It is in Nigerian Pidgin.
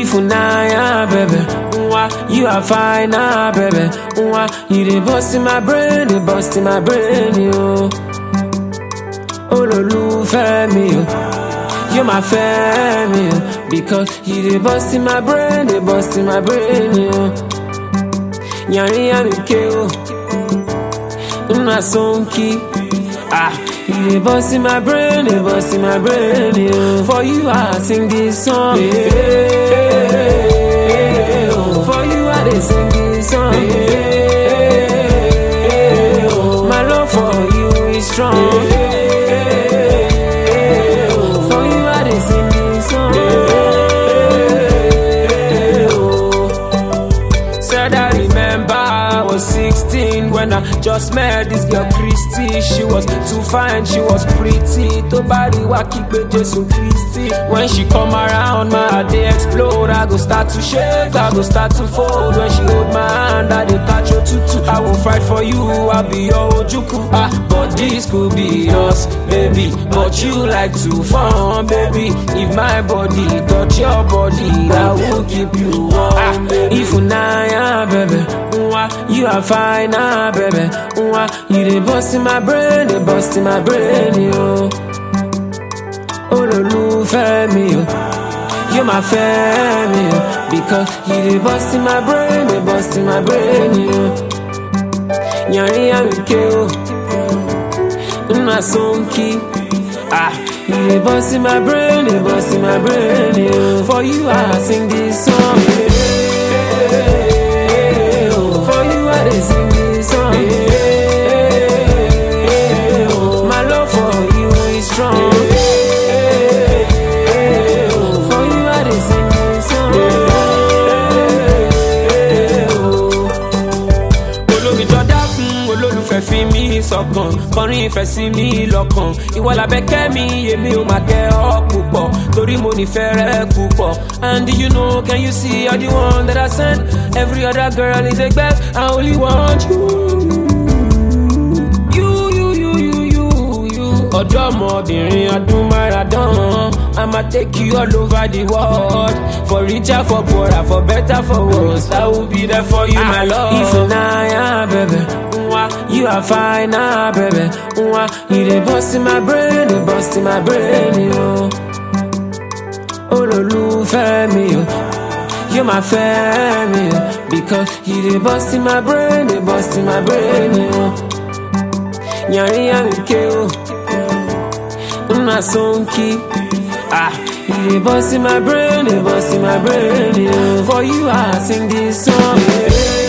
Ifunaya, baby. Mwah, you are fine, ah, baby. Mwah, you dey bust in my brain, dey bust in my brain, yo. Olólùfẹ́ mi, yo. You my family, yo. Because you dey bust in my brain, dey bust in my brain, yo. Yàrin yàmi ké o. Nna sonki. Ah, you dey bust in my brain, dey bust in my brain, yo. For you, I sing this song. Yeah. For you, I dey sing this song. Yeah. My love for you is strong. For you, I dey sing this song. Said I remember I was 16 when I just met this girl Christy. She was too fine, she was pretty. To body wa kígbe Jésù Christy. When she come around, my heart dey explode. I go start to shake, I go start to fold. When she hold my hand, I dey catch your tutu. I will fight for you, I'll be your ojuku. Ah, but this could be us, baby. But you like to fun, baby. If my body touch your body, I will keep you warm. Ah, if unaya, baby. Mwah, you are fine, ah, baby. Mwah, you dey bust in my brain, dey bust in my brain, yo. Olólùfẹ́ mi, yo. You my family, yo. Because you dey bust in my brain, dey bust in my brain, yo. Yàrin yàmi ké o. Nna sonki. Ah, you dey bust in my brain, dey bust in my brain, yo. For you, I sing this song, yeah. For you, I dey sing this song, yeah. My love for you is strong, yeah. For you, I dey sing this song, yeah. olómi jọdá fún olólùfẹ́ fi mí sọ̀kan kọrin ìfẹ́ sí mi lọ́kàn ìwọ làbẹ́kẹ́ mi èmi ò máa kẹ́ ọ púpọ̀ torí mo nífẹ̀ẹ́ rẹ púpọ̀ and do you know can you see you're the one that I send every other girl is a gbẹ́ I only want you. You, you, you, you, you, you. ọ̀dọ́mọbìnrin ọdún máràdán I'ma take you all over the world for richer for poorer for better for worse I will be there for you my love. Ifunaya baby, Mwah, you are fine ah baby, Mwah, you dey bust in my brain, dey bust in my brain yo. Olólùfẹ́ mi yo. You my family, yo. because you dey bust in my brain, dey bust in my brain, yo. Yàrin yàmi ké o, nna sonki. Ah, you dey bust in my brain, dey bust in my brain, yo. For you, I sing this song, yeah.